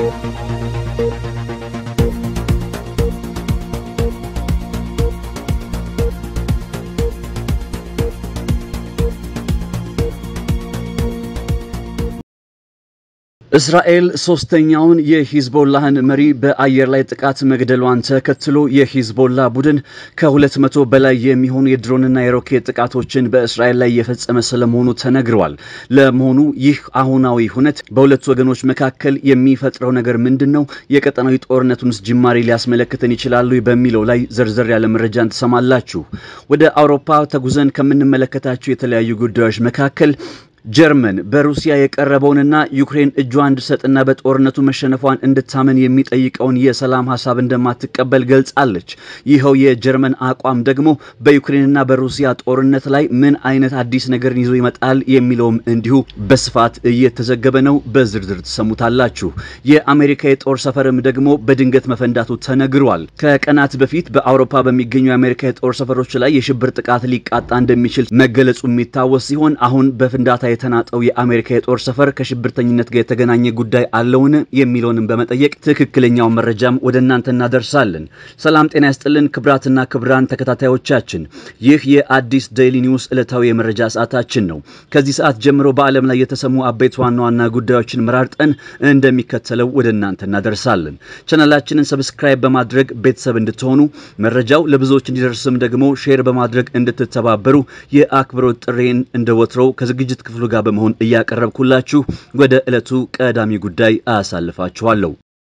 እስራኤል ሶስተኛውን የሂዝቦላህን መሪ በአየር ላይ ጥቃት መግደሏን ተከትሎ የሂዝቦላ ቡድን ከሁለት መቶ በላይ የሚሆኑ የድሮንና የሮኬት ጥቃቶችን በእስራኤል ላይ እየፈጸመ ስለመሆኑ ተነግረዋል። ለመሆኑ ይህ አሁናዊ ሁነት በሁለቱ ወገኖች መካከል የሚፈጥረው ነገር ምንድን ነው? የቀጠናዊ ጦርነቱንስ ጅማሬ ሊያስመለክተን ይችላሉ? በሚለው ላይ ዘርዘር ያለ መረጃን ትሰማላችሁ። ወደ አውሮፓ ተጉዘን ከምንመለከታቸው የተለያዩ ጉዳዮች መካከል ጀርመን በሩሲያ የቀረበውንና ዩክሬን እጇ እንድትሰጥና በጦርነቱ መሸነፏን እንድታመን የሚጠይቀውን የሰላም ሀሳብ እንደማትቀበል ገልጻለች። ይኸው የጀርመን አቋም ደግሞ በዩክሬንና በሩሲያ ጦርነት ላይ ምን አይነት አዲስ ነገርን ይዞ ይመጣል የሚለውም እንዲሁ በስፋት እየተዘገበ ነው። በዝርዝር ትሰሙታላችሁ። የአሜሪካ የጦር ሰፈርም ደግሞ በድንገት መፈንዳቱ ተነግሯል። ከቀናት በፊት በአውሮፓ በሚገኙ የአሜሪካ የጦር ሰፈሮች ላይ የሽብር ጥቃት ሊቃጣ እንደሚችል መገለጹ የሚታወስ ሲሆን አሁን በፍንዳታ የተናጠው የአሜሪካ የጦር ሰፈር ከሽብርተኝነት ጋር የተገናኘ ጉዳይ አለውን የሚለውንም በመጠየቅ ትክክለኛውን መረጃም ወደ እናንተ እናደርሳለን። ሰላም ጤና ያስጥልን ክብራትና ክብራን ተከታታዮቻችን፣ ይህ የአዲስ ዴይሊ ኒውስ ዕለታዊ የመረጃ ሰዓታችን ነው። ከዚህ ሰዓት ጀምሮ በዓለም ላይ የተሰሙ አበይት ዋና ዋና ጉዳዮችን መራርጠን እንደሚከተለው ወደ እናንተ እናደርሳለን። ቻናላችንን ሰብስክራይብ በማድረግ ቤተሰብ እንድትሆኑ መረጃው ለብዙዎች እንዲደርስም ደግሞ ሼር በማድረግ እንድትተባበሩ የአክብሮት ጥሬን እንደወትሮው ከዝግጅት ክፍሉ ጋር በመሆን እያቀረብኩላችሁ ወደ ዕለቱ ቀዳሚ ጉዳይ አሳልፋችኋለሁ።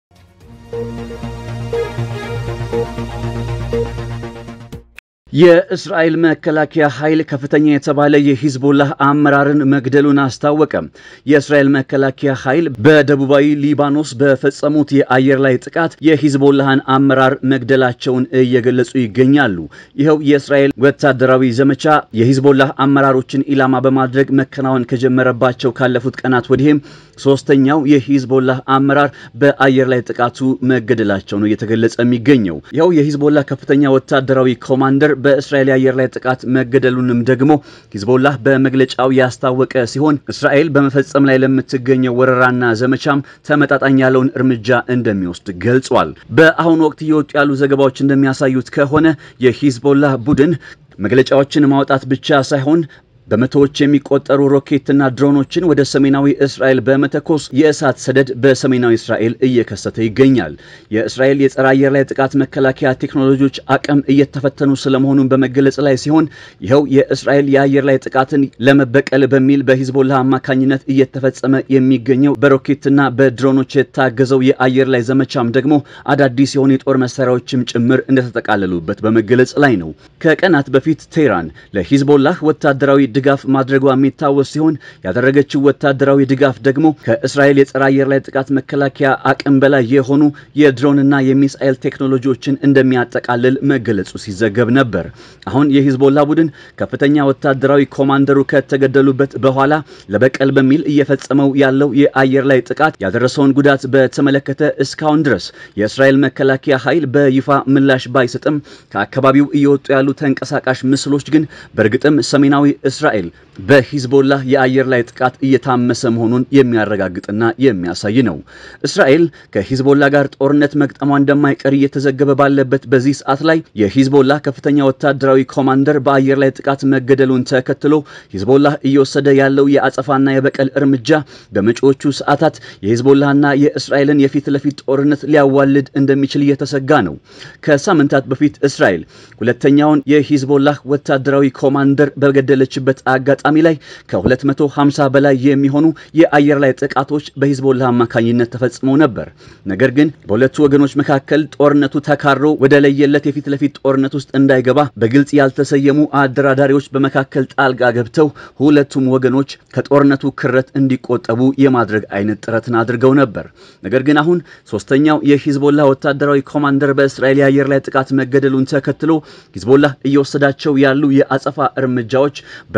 የእስራኤል መከላከያ ኃይል ከፍተኛ የተባለ የሂዝቦላህ አመራርን መግደሉን አስታወቀ። የእስራኤል መከላከያ ኃይል በደቡባዊ ሊባኖስ በፈጸሙት የአየር ላይ ጥቃት የሂዝቦላህን አመራር መግደላቸውን እየገለጹ ይገኛሉ። ይኸው የእስራኤል ወታደራዊ ዘመቻ የሂዝቦላህ አመራሮችን ኢላማ በማድረግ መከናወን ከጀመረባቸው ካለፉት ቀናት ወዲህም ሶስተኛው የሂዝቦላህ አመራር በአየር ላይ ጥቃቱ መገደላቸው ነው እየተገለጸ የሚገኘው። ይኸው የሂዝቦላህ ከፍተኛ ወታደራዊ ኮማንደር በእስራኤል የአየር ላይ ጥቃት መገደሉንም ደግሞ ሂዝቦላህ በመግለጫው ያስታወቀ ሲሆን እስራኤል በመፈጸም ላይ ለምትገኘው ወረራና ዘመቻም ተመጣጣኝ ያለውን እርምጃ እንደሚወስድ ገልጿል። በአሁኑ ወቅት እየወጡ ያሉ ዘገባዎች እንደሚያሳዩት ከሆነ የሂዝቦላህ ቡድን መግለጫዎችን ማውጣት ብቻ ሳይሆን በመቶዎች የሚቆጠሩ ሮኬትና ድሮኖችን ወደ ሰሜናዊ እስራኤል በመተኮስ የእሳት ሰደድ በሰሜናዊ እስራኤል እየከሰተ ይገኛል። የእስራኤል የጸረ አየር ላይ ጥቃት መከላከያ ቴክኖሎጂዎች አቅም እየተፈተኑ ስለመሆኑን በመገለጽ ላይ ሲሆን ይኸው የእስራኤል የአየር ላይ ጥቃትን ለመበቀል በሚል በሂዝቦላ አማካኝነት እየተፈጸመ የሚገኘው በሮኬትና በድሮኖች የታገዘው የአየር ላይ ዘመቻም ደግሞ አዳዲስ የሆኑ የጦር መሳሪያዎችም ጭምር እንደተጠቃለሉበት በመገለጽ ላይ ነው። ከቀናት በፊት ቴህራን ለሂዝቦላህ ወታደራዊ ድጋፍ ማድረጓ የሚታወስ ሲሆን ያደረገችው ወታደራዊ ድጋፍ ደግሞ ከእስራኤል የጸረ አየር ላይ ጥቃት መከላከያ አቅም በላይ የሆኑ የድሮንና የሚሳኤል ቴክኖሎጂዎችን እንደሚያጠቃልል መገለጹ ሲዘገብ ነበር። አሁን የሂዝቦላ ቡድን ከፍተኛ ወታደራዊ ኮማንደሩ ከተገደሉበት በኋላ ለበቀል በሚል እየፈጸመው ያለው የአየር ላይ ጥቃት ያደረሰውን ጉዳት በተመለከተ እስካሁን ድረስ የእስራኤል መከላከያ ኃይል በይፋ ምላሽ ባይሰጥም ከአካባቢው እየወጡ ያሉ ተንቀሳቃሽ ምስሎች ግን በእርግጥም ሰሜናዊ እስራኤል በሂዝቦላህ የአየር ላይ ጥቃት እየታመሰ መሆኑን የሚያረጋግጥና የሚያሳይ ነው። እስራኤል ከሂዝቦላ ጋር ጦርነት መግጠሟ እንደማይቀር እየተዘገበ ባለበት በዚህ ሰዓት ላይ የሂዝቦላ ከፍተኛ ወታደራዊ ኮማንደር በአየር ላይ ጥቃት መገደሉን ተከትሎ ሂዝቦላህ እየወሰደ ያለው የአጸፋና የበቀል እርምጃ በመጪዎቹ ሰዓታት የሂዝቦላህና የእስራኤልን የፊት ለፊት ጦርነት ሊያዋልድ እንደሚችል እየተሰጋ ነው። ከሳምንታት በፊት እስራኤል ሁለተኛውን የሂዝቦላህ ወታደራዊ ኮማንደር በገደለችበት አጋጣሚ ላይ ከ250 በላይ የሚሆኑ የአየር ላይ ጥቃቶች በሂዝቦላ አማካኝነት ተፈጽመው ነበር። ነገር ግን በሁለቱ ወገኖች መካከል ጦርነቱ ተካሮ ወደ ለየለት የፊት ለፊት ጦርነት ውስጥ እንዳይገባ በግልጽ ያልተሰየሙ አደራዳሪዎች በመካከል ጣልቃ ገብተው ሁለቱም ወገኖች ከጦርነቱ ክረት እንዲቆጠቡ የማድረግ አይነት ጥረትን አድርገው ነበር። ነገር ግን አሁን ሶስተኛው የሂዝቦላ ወታደራዊ ኮማንደር በእስራኤል የአየር ላይ ጥቃት መገደሉን ተከትሎ ሂዝቦላ እየወሰዳቸው ያሉ የአጸፋ እርምጃዎች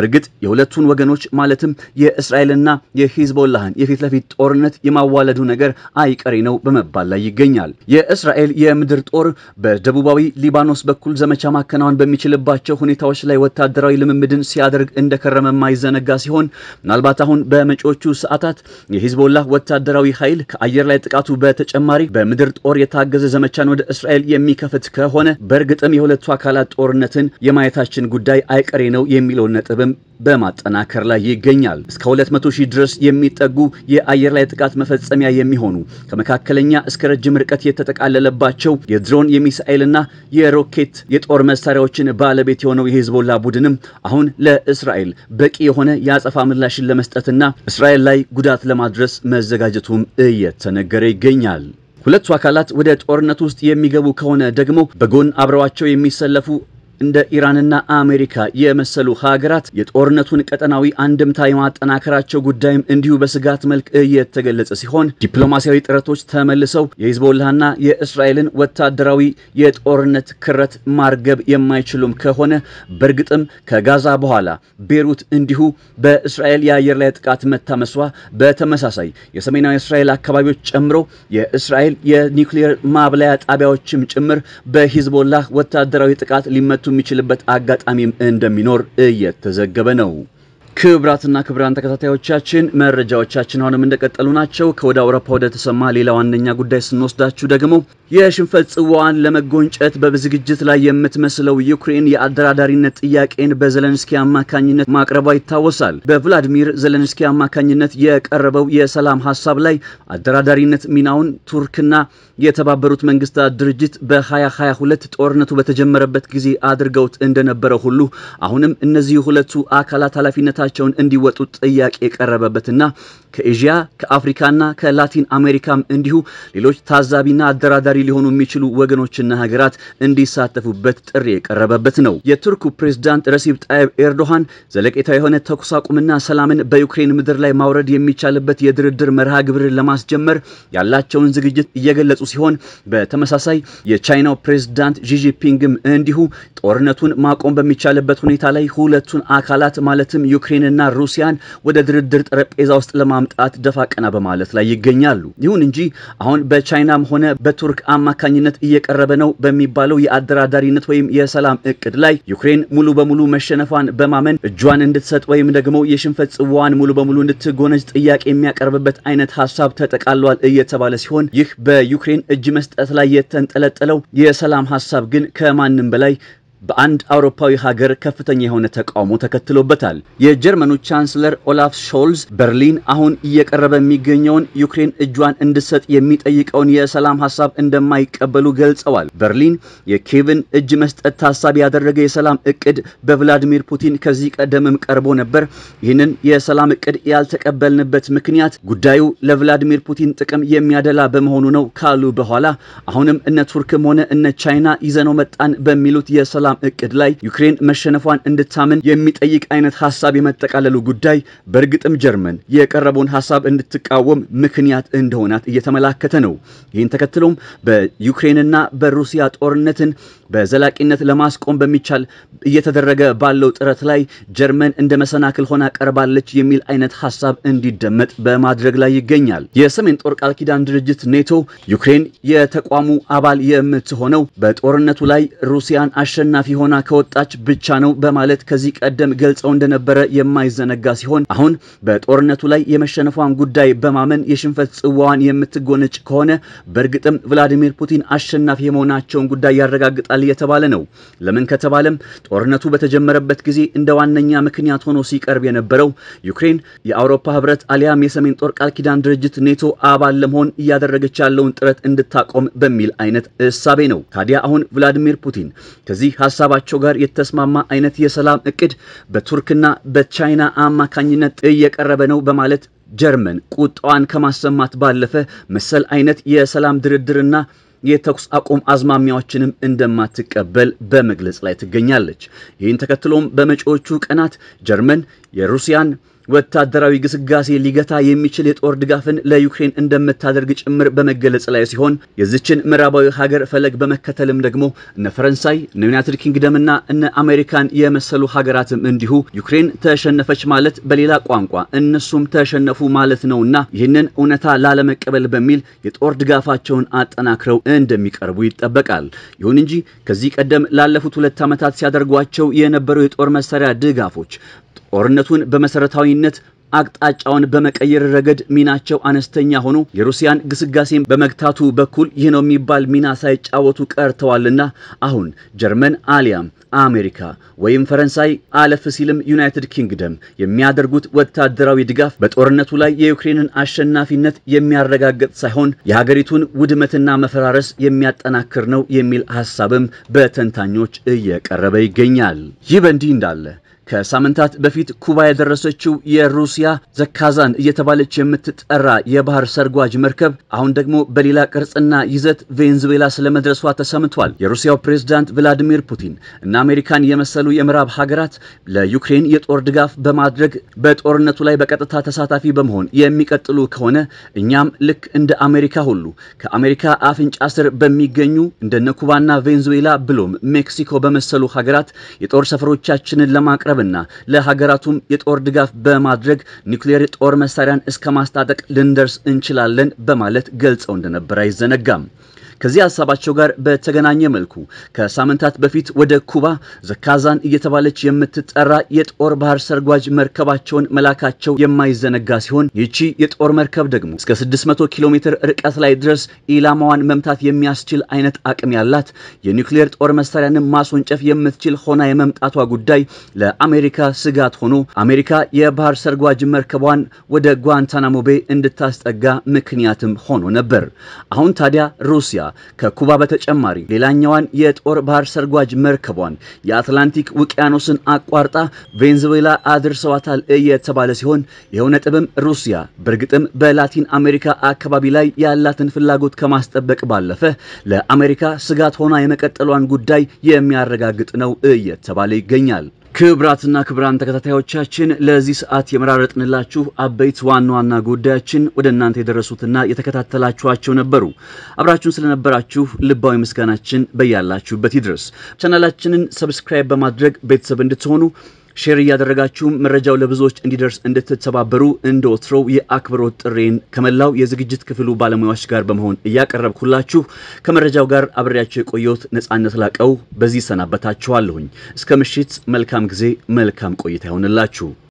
በእርግጥ የሁለቱን ወገኖች ማለትም የእስራኤልና የሂዝቦላህን የፊት ለፊት ጦርነት የማዋለዱ ነገር አይቀሬ ነው በመባል ላይ ይገኛል። የእስራኤል የምድር ጦር በደቡባዊ ሊባኖስ በኩል ዘመቻ ማከናወን በሚችልባቸው ሁኔታዎች ላይ ወታደራዊ ልምምድን ሲያደርግ እንደከረመ የማይዘነጋ ሲሆን ምናልባት አሁን በመጪዎቹ ሰዓታት የሂዝቦላህ ወታደራዊ ኃይል ከአየር ላይ ጥቃቱ በተጨማሪ በምድር ጦር የታገዘ ዘመቻን ወደ እስራኤል የሚከፍት ከሆነ በእርግጥም የሁለቱ አካላት ጦርነትን የማየታችን ጉዳይ አይቀሬ ነው የሚለውን ነጥብም በማጠናከር ላይ ይገኛል። እስከ 200 ሺህ ድረስ የሚጠጉ የአየር ላይ ጥቃት መፈጸሚያ የሚሆኑ ከመካከለኛ እስከ ረጅም ርቀት የተጠቃለለባቸው የድሮን የሚሳኤልና የሮኬት የጦር መሳሪያዎችን ባለቤት የሆነው የሂዝቦላ ቡድንም አሁን ለእስራኤል በቂ የሆነ የአጸፋ ምላሽን ለመስጠትና እስራኤል ላይ ጉዳት ለማድረስ መዘጋጀቱም እየተነገረ ይገኛል። ሁለቱ አካላት ወደ ጦርነት ውስጥ የሚገቡ ከሆነ ደግሞ በጎን አብረዋቸው የሚሰለፉ እንደ ኢራንና አሜሪካ የመሰሉ ሀገራት የጦርነቱን ቀጠናዊ አንድምታ የማጠናከራቸው ጉዳይም እንዲሁ በስጋት መልክ እየተገለጸ ሲሆን ዲፕሎማሲያዊ ጥረቶች ተመልሰው የሂዝቦላህና የእስራኤልን ወታደራዊ የጦርነት ክረት ማርገብ የማይችሉም ከሆነ በእርግጥም ከጋዛ በኋላ ቤሩት እንዲሁ በእስራኤል የአየር ላይ ጥቃት መታመሷ፣ በተመሳሳይ የሰሜናዊ እስራኤል አካባቢዎች ጨምሮ የእስራኤል የኒውክሌር ማብላያ ጣቢያዎችም ጭምር በሂዝቦላህ ወታደራዊ ጥቃት ሊመቱ የሚችልበት አጋጣሚም እንደሚኖር እየተዘገበ ነው። ክብራትና ክብራን ተከታታዮቻችን መረጃዎቻችን አሁንም እንደቀጠሉ ናቸው። ከወደ አውሮፓ ወደ ተሰማ ሌላ ዋነኛ ጉዳይ ስንወስዳችሁ ደግሞ የሽንፈት ጽዋዋን ለመጎንጨት በዝግጅት ላይ የምትመስለው ዩክሬን የአደራዳሪነት ጥያቄን በዘለንስኪ አማካኝነት ማቅረቧ ይታወሳል። በቭላዲሚር ዘለንስኪ አማካኝነት የቀረበው የሰላም ሀሳብ ላይ አደራዳሪነት ሚናውን ቱርክና የተባበሩት መንግስታት ድርጅት በ2022 ጦርነቱ በተጀመረበት ጊዜ አድርገውት እንደነበረ ሁሉ አሁንም እነዚህ ሁለቱ አካላት ኃላፊነታቸውን እንዲወጡ ጥያቄ የቀረበበትና ከኤዥያ ከአፍሪካና ከላቲን አሜሪካም እንዲሁ ሌሎች ታዛቢና አደራዳሪ ሊሆኑ የሚችሉ ወገኖችና ሀገራት እንዲሳተፉበት ጥሪ የቀረበበት ነው። የቱርኩ ፕሬዝዳንት ረሲብ ጣይብ ኤርዶሃን ዘለቄታ የሆነ ተኩስ አቁምና ሰላምን በዩክሬን ምድር ላይ ማውረድ የሚቻልበት የድርድር መርሃ ግብርን ለማስጀመር ያላቸውን ዝግጅት እየገለጹ ሲሆን በተመሳሳይ የቻይናው ፕሬዝዳንት ዢጂፒንግም እንዲሁ ጦርነቱን ማቆም በሚቻልበት ሁኔታ ላይ ሁለቱን አካላት ማለትም ዩክሬንና ሩሲያን ወደ ድርድር ጠረጴዛ ውስጥ ለማምጣት ደፋ ቀና በማለት ላይ ይገኛሉ። ይሁን እንጂ አሁን በቻይናም ሆነ በቱርክ አማካኝነት እየቀረበ ነው በሚባለው የአደራዳሪነት ወይም የሰላም እቅድ ላይ ዩክሬን ሙሉ በሙሉ መሸነፏን በማመን እጇን እንድትሰጥ ወይም ደግሞ የሽንፈት ጽዋዋን ሙሉ በሙሉ እንድትጎነጅ ጥያቄ የሚያቀርብበት አይነት ሀሳብ ተጠቃሏል እየተባለ ሲሆን ይህ በዩክሬን እጅ መስጠት ላይ የተንጠለጠለው የሰላም ሀሳብ ግን ከማንም በላይ በአንድ አውሮፓዊ ሀገር ከፍተኛ የሆነ ተቃውሞ ተከትሎበታል። የጀርመኑ ቻንስለር ኦላፍ ሾልዝ በርሊን አሁን እየቀረበ የሚገኘውን ዩክሬን እጇን እንድትሰጥ የሚጠይቀውን የሰላም ሀሳብ እንደማይቀበሉ ገልጸዋል። በርሊን የኪየቭን እጅ መስጠት ታሳቢ ያደረገ የሰላም እቅድ በቭላዲሚር ፑቲን ከዚህ ቀደምም ቀርቦ ነበር። ይህንን የሰላም እቅድ ያልተቀበልንበት ምክንያት ጉዳዩ ለቭላዲሚር ፑቲን ጥቅም የሚያደላ በመሆኑ ነው ካሉ በኋላ አሁንም እነ ቱርክም ሆነ እነ ቻይና ይዘነው መጣን በሚሉት የሰላም እቅድ ላይ ዩክሬን መሸነፏን እንድታምን የሚጠይቅ አይነት ሀሳብ የመጠቃለሉ ጉዳይ በእርግጥም ጀርመን የቀረበውን ሀሳብ እንድትቃወም ምክንያት እንደሆናት እየተመላከተ ነው። ይህን ተከትሎም በዩክሬንና በሩሲያ ጦርነትን በዘላቂነት ለማስቆም በሚቻል እየተደረገ ባለው ጥረት ላይ ጀርመን እንደ መሰናክል ሆና ቀርባለች የሚል አይነት ሀሳብ እንዲደመጥ በማድረግ ላይ ይገኛል። የሰሜን ጦር ቃል ኪዳን ድርጅት ኔቶ ዩክሬን የተቋሙ አባል የምትሆነው በጦርነቱ ላይ ሩሲያን አሸናፊ ሆና ከወጣች ብቻ ነው በማለት ከዚህ ቀደም ገልጸው እንደነበረ የማይዘነጋ ሲሆን አሁን በጦርነቱ ላይ የመሸነፏን ጉዳይ በማመን የሽንፈት ጽዋዋን የምትጎነጭ ከሆነ በእርግጥም ቭላዲሚር ፑቲን አሸናፊ የመሆናቸውን ጉዳይ ያረጋግጣል እየተባለ ነው። ለምን ከተባለም ጦርነቱ በተጀመረበት ጊዜ እንደ ዋነኛ ምክንያት ሆኖ ሲቀርብ የነበረው ዩክሬን የአውሮፓ ህብረት አሊያም የሰሜን ጦር ቃል ኪዳን ድርጅት ኔቶ አባል ለመሆን እያደረገች ያለውን ጥረት እንድታቆም በሚል አይነት እሳቤ ነው። ታዲያ አሁን ቭላዲሚር ፑቲን ከዚህ ሀሳባቸው ጋር የተስማማ አይነት የሰላም እቅድ በቱርክና በቻይና አማካኝነት እየቀረበ ነው በማለት ጀርመን ቁጣዋን ከማሰማት ባለፈ መሰል አይነት የሰላም ድርድርና የተኩስ አቁም አዝማሚያዎችንም እንደማትቀበል በመግለጽ ላይ ትገኛለች። ይህን ተከትሎም በመጪዎቹ ቀናት ጀርመን የሩሲያን ወታደራዊ ግስጋሴ ሊገታ የሚችል የጦር ድጋፍን ለዩክሬን እንደምታደርግ ጭምር በመገለጽ ላይ ሲሆን የዚችን ምዕራባዊ ሀገር ፈለግ በመከተልም ደግሞ እነ ፈረንሳይ እነ ዩናይትድ ኪንግደም እና እነ አሜሪካን የመሰሉ ሀገራትም እንዲሁ ዩክሬን ተሸነፈች ማለት በሌላ ቋንቋ እነሱም ተሸነፉ ማለት ነውና ይህንን እውነታ ላለመቀበል በሚል የጦር ድጋፋቸውን አጠናክረው እንደሚቀርቡ ይጠበቃል። ይሁን እንጂ ከዚህ ቀደም ላለፉት ሁለት ዓመታት ሲያደርጓቸው የነበሩ የጦር መሳሪያ ድጋፎች ጦርነቱን በመሰረታዊነት አቅጣጫውን በመቀየር ረገድ ሚናቸው አነስተኛ ሆኖ የሩሲያን ግስጋሴን በመግታቱ በኩል ይህ ነው የሚባል ሚና ሳይጫወቱ ቀርተዋልና አሁን ጀርመን አሊያም አሜሪካ ወይም ፈረንሳይ አለፍ ሲልም ዩናይትድ ኪንግደም የሚያደርጉት ወታደራዊ ድጋፍ በጦርነቱ ላይ የዩክሬንን አሸናፊነት የሚያረጋግጥ ሳይሆን የሀገሪቱን ውድመትና መፈራረስ የሚያጠናክር ነው የሚል ሀሳብም በተንታኞች እየቀረበ ይገኛል። ይህ በእንዲህ እንዳለ ከሳምንታት በፊት ኩባ የደረሰችው የሩሲያ ዘካዛን እየተባለች የምትጠራ የባህር ሰርጓጅ መርከብ አሁን ደግሞ በሌላ ቅርጽና ይዘት ቬንዙዌላ ስለመድረሷ ተሰምቷል። የሩሲያው ፕሬዝዳንት ቭላዲሚር ፑቲን እና አሜሪካን የመሰሉ የምዕራብ ሀገራት ለዩክሬን የጦር ድጋፍ በማድረግ በጦርነቱ ላይ በቀጥታ ተሳታፊ በመሆን የሚቀጥሉ ከሆነ እኛም ልክ እንደ አሜሪካ ሁሉ ከአሜሪካ አፍንጫ ስር በሚገኙ እንደነ ኩባና ቬንዙዌላ ብሎም ሜክሲኮ በመሰሉ ሀገራት የጦር ሰፈሮቻችንን ለማቅረብ እና ለሀገራቱም የጦር ድጋፍ በማድረግ ኒውክሌር ጦር መሳሪያን እስከ ማስታጠቅ ልንደርስ እንችላለን በማለት ገልጸው እንደነበር አይዘነጋም። ከዚህ ሀሳባቸው ጋር በተገናኘ መልኩ ከሳምንታት በፊት ወደ ኩባ ዘካዛን እየተባለች የምትጠራ የጦር ባህር ሰርጓጅ መርከባቸውን መላካቸው የማይዘነጋ ሲሆን ይቺ የጦር መርከብ ደግሞ እስከ 600 ኪሎ ሜትር ርቀት ላይ ድረስ ኢላማዋን መምታት የሚያስችል አይነት አቅም ያላት የኒውክሌር ጦር መሳሪያንም ማስወንጨፍ የምትችል ሆና የመምጣቷ ጉዳይ ለአሜሪካ ስጋት ሆኖ አሜሪካ የባህር ሰርጓጅ መርከቧን ወደ ጓንታናሞ ቤ እንድታስጠጋ ምክንያትም ሆኖ ነበር። አሁን ታዲያ ሩሲያ ከኩባ በተጨማሪ ሌላኛዋን የጦር ባህር ሰርጓጅ መርከቧን የአትላንቲክ ውቅያኖስን አቋርጣ ቬንዙዌላ አድርሰዋታል እየተባለ ሲሆን ይኸው ነጥብም ሩሲያ በእርግጥም በላቲን አሜሪካ አካባቢ ላይ ያላትን ፍላጎት ከማስጠበቅ ባለፈ ለአሜሪካ ስጋት ሆና የመቀጠሏን ጉዳይ የሚያረጋግጥ ነው እየተባለ ይገኛል። ክብራትና ክብራን ተከታታዮቻችን ለዚህ ሰዓት የመራረጥንላችሁ አበይት ዋና ዋና ጉዳዮችን ወደ እናንተ የደረሱትና የተከታተላችኋቸው ነበሩ። አብራችሁን ስለነበራችሁ ልባዊ ምስጋናችን በያላችሁበት ይድረስ። ቻናላችንን ሰብስክራይብ በማድረግ ቤተሰብ እንድትሆኑ ሼር እያደረጋችሁም መረጃው ለብዙዎች እንዲደርስ እንድትተባበሩ እንደ ወትሮው የአክብሮት ጥሬን ከመላው የዝግጅት ክፍሉ ባለሙያዎች ጋር በመሆን እያቀረብኩላችሁ ከመረጃው ጋር አብሬያቸው የቆየሁት ነጻነት ላቀው በዚህ ሰናበታችኋለሁኝ። እስከ ምሽት መልካም ጊዜ፣ መልካም ቆይታ ይሆንላችሁ።